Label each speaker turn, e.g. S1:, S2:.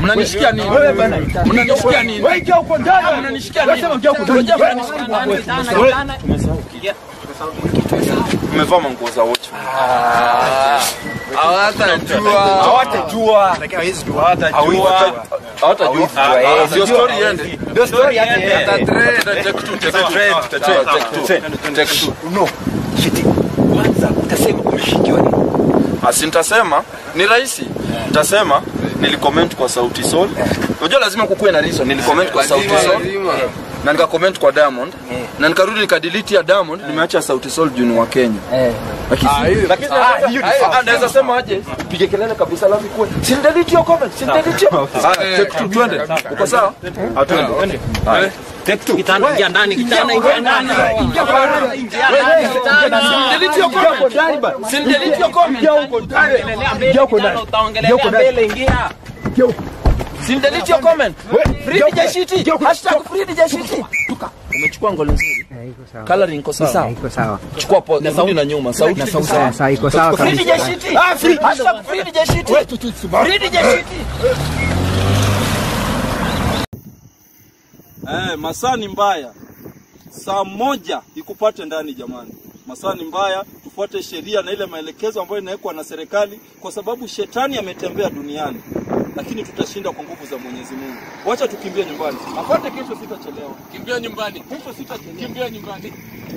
S1: Mnanishikia nini?
S2: Wewe bana.
S1: Mnanishikia nini?
S2: Wewe ingia huko ndani.
S1: Mnanishikia
S2: Wewe
S1: nini?
S2: sema ingia huko ndani.
S1: Ngoja mnanishikia
S3: Umevaa manguo za wote.
S1: Hawatajua.
S2: Hawatajua.
S3: Hawatajua. Hawatajua.
S2: eh,
S3: Sio story iende.
S2: Ndio story yake. eh.
S3: Tatrend, take two, take two.
S2: Trend,
S3: Sawa, take two. Take two.
S2: No. Shiti. Kwanza utasema umeshikiwa nini?
S3: Asi nitasema ni rahisi. Nitasema nilicomment kwa Sauti Sol. Unajua lazima kukuwe na reason. Nilicomment kwa Sauti Sol. Na nikacomment kwa Diamond. Na nikarudi nikadelete ya Diamond, nimeacha Sauti Sol juu ni wa Kenya. Lakini lakini
S2: Ah, hiyo ni
S3: ah,
S2: fact.
S3: naweza sema aje? Pige kelele kabisa alafu kuwe. Si delete your comment, si delete your. Ah, take two twende. Uko sawa? Ah, twende. Haya.
S1: Kitanda ingia ndani, kitanda ingia ndani. Ingia ndani. Delete your comment. Si delete your comment.
S2: Ingia huko ndani. Ingia huko ndani.
S1: Utaongelea
S2: Ingia huko ndani.
S1: mbele, ingia.
S2: Ingia huko.
S1: Si delete your comment. Free
S2: Ingia
S1: DJ
S2: huko.
S1: Shiti.
S2: Ingia huko.
S1: Hashtag free DJ Shiti. Umechukua ngolo nzuri. Coloring iko sawa.
S4: Iko sawa.
S1: Chukua pause. Rudi na nyuma. Sauti iko sawa.
S4: Sawa, sawa, iko sawa
S1: Free
S4: kabisa.
S1: DJ Shiti. Ah, free. Hashtag free DJ Shiti. Free DJ Shiti.
S5: Eh, masaa ni mbaya. Saa moja ikupate ndani jamani. Masaa ni mbaya, tufuate sheria na ile maelekezo ambayo inawekwa na serikali kwa sababu shetani ametembea duniani. Lakini tutashinda kwa nguvu za Mwenyezi Mungu. Wacha tukimbie nyumbani. Apate kesho sitachelewa.
S6: Kimbia nyumbani.
S5: Kesho sitachelewa.
S6: Kimbia nyumbani.